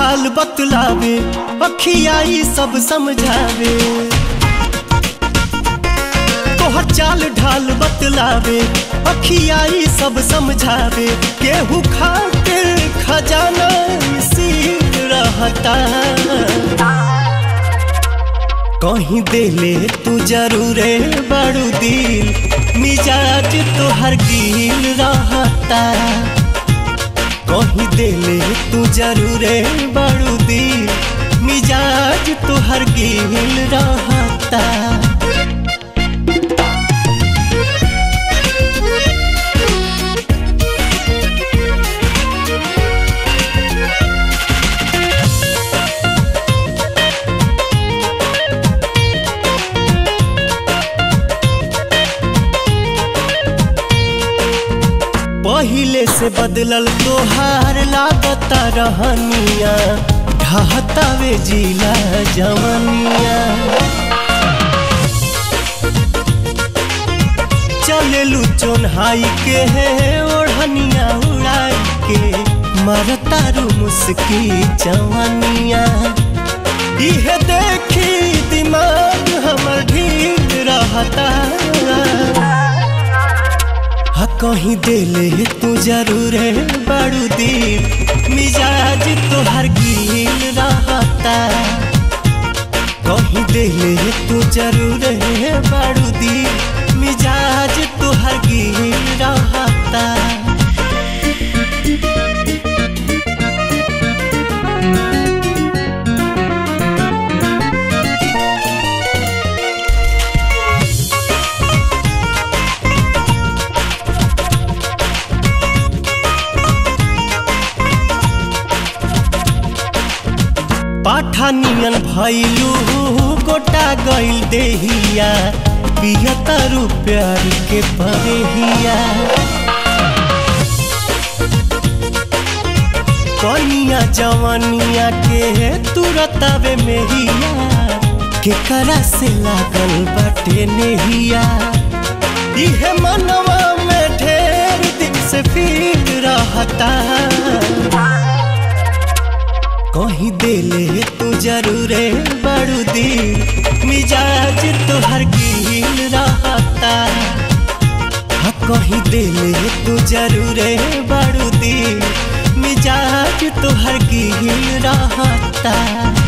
ढाल बतलावे अखियाई सब समझावे तोहर चाल ढाल बतलावे अखियाई सब समझावे केहू खातिर खजाना सीख रहता कहीं देले तू जरूरे बड़ू दिल मिजाज तोहर गिल रहता कहीं देले तू जरूरे बड़ू दिल मिजाज तोहर गिल रहता पहिले से बदलल तोहार लागता रहनिया ढहतावे जिला जवनिया चलेलू चोन्हाई के है ओढ़निया उड़ाई के मरतारू मुस्की जवनिया इहे देखी दिमाग हमर ढील रहता हा कहीं देले तू जरूर बड़ू दिल मिजाज तोहर गिल रहता कहीं देले तू जरूर बड़ू दिल मिजाज तोहर गिल रहता पाठानियन भैलू गोटा गइल देहिया पियतारू प्यार के परेहिया कनिया जवनिया के तुरतावे मेहिया केकरा से लागल बाटे नेहिया इहे मनवा में ढेर दिन से फील रहता कहीं देले तू जरूरे बड़ू दिल मिजाज तोहर गिल रहता हाँ कहीं देले तू जरूरे बड़ू दिल मिजाज तोहर गिल रहता